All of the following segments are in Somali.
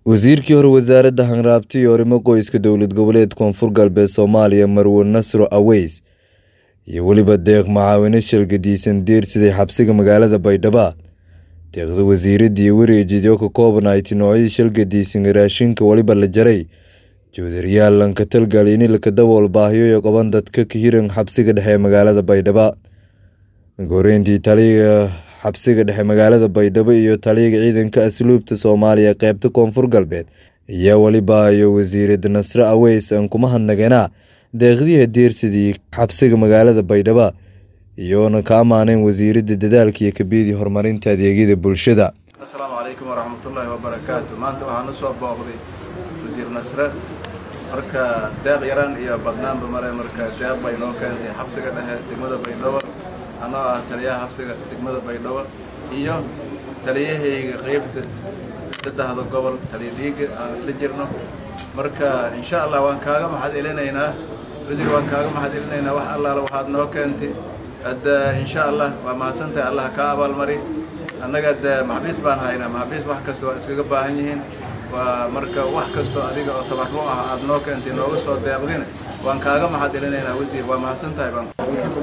Wasiirkii hore wasaaradda Hanraabta iyo Arrimo Qoyska Dowlad Goboleed Koonfur Galbeed Soomaaliya Marwo Nasro Aweys iyo weliba deeq macaawino shalgadiisan deersiday xabsiga magaalada Baydhabo deeqda wasiiradda iyo wareejidyo ka koobnayd noocyadii shalgadiisan raashinka waliba la jaray joodariyaal lanka talgal in ilka dabool baahiyo qaban dadka ka hiran xabsiga dhexe ee magaalada Baydhabo goreyntii taliyaha xabsiga dhexe magaalada Baydhabo iyo taliyaha ciidanka asluubta Soomaaliya qaybta Koonfur Galbeed ayaa waliba iyo wasiirada Nasro Aweys aan kuma hadnageena deeqdii deersidii xabsiga magaalada Baydhabo iyoona ka amaaneen wasiirada dadaalka iyo kabidii horumarinta adeegyada bulshada asalaamu calaykum waraxmatullaahi wabarakaatu maanta waxaa na soo booqday wasiir nasre marka deeq yaran iyo badnaanba male marka deeq bay noo keentay xabsiga dhexe degmada baydhabo anoo ah taliyaha xabsiga degmada baydhabo iyo taliyahayga qeybta saddexda gobol taliya dhiiga aan isla jirno marka insha allah waan kaaga maxad elinaynaa wasiir waan kaaga maxad elinaynaa wax allaala waxaad noo keentay hadda insha allah waa mahadsantahay allah kaa abaalmari annaga de maxbiis baan haynaa maxbiis wax kasta waa iskaga baahan yihiin waa marka wax kastoo adiga oo tabarru ah aad noo keentay nooga soo deeqdina waan kaaga maxad elinaynaa wasiir waa mahadsan tahay baan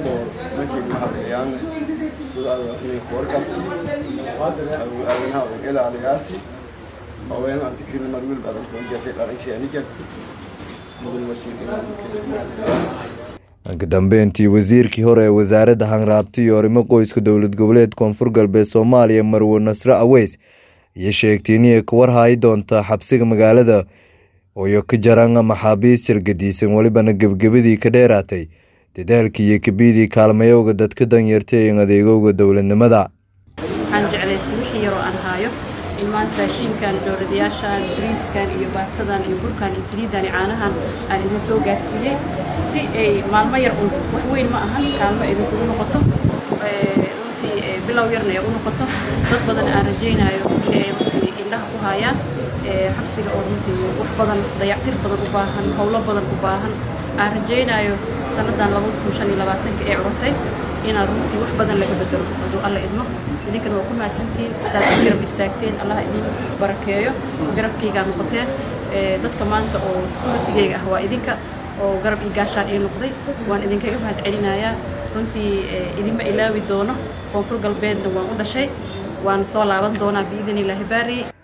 ka dambeyntii wasiirkii hore ee wasaaradda hanraabta iyo arrimo qoyska dowlad goboleed koonfur galbeed soomaaliya marwo nasro aweys iyo sheegtay inay ka warhayi doonta xabsiga magaalada ooyo ka jaran maxaabiis shalgadiisan welibana gebgebadii ka dheeraatay dadaalkii iyo kabidii kaalmayowga dadka danyartay ee adeegowga dowladnimada waxaan jeclaystay wixii yaroo aan haayo in maanta raashiinkan dooradayaashan bariiskan iyo baastadan iyo burkan iyo saliidan iyo caanahan aan idin soo gaarsiiyey si ay maalmo yar un wax weyn ma ahan kaalmo idinkugu noqoto runtii bilow yarna ay u noqoto dad badan aan rajaynayo in ay runtii indhaha ku haayaan xabsiga oo runtii wax badan dayactir badan u baahan howlo badan u baahan aan rajaynayo sannadan labada kun shan iyo labaatanka ee curtay inaad runtii wax badan laga bedelo hadduu alla idmo idinkana waa ku mahadsantihiin saad u garab istaagteen allah idin barakeeyo garabkaygaa noqoteen dadka maanta oo securitigayga ah waa idinka oo garab ii gaashaan ii noqday waan idinkaga mahad celinayaa runtii idinma ilaawi doono koonfur galbeedna waan u dhashay waan soo laaban doonaa biidin illaahi baari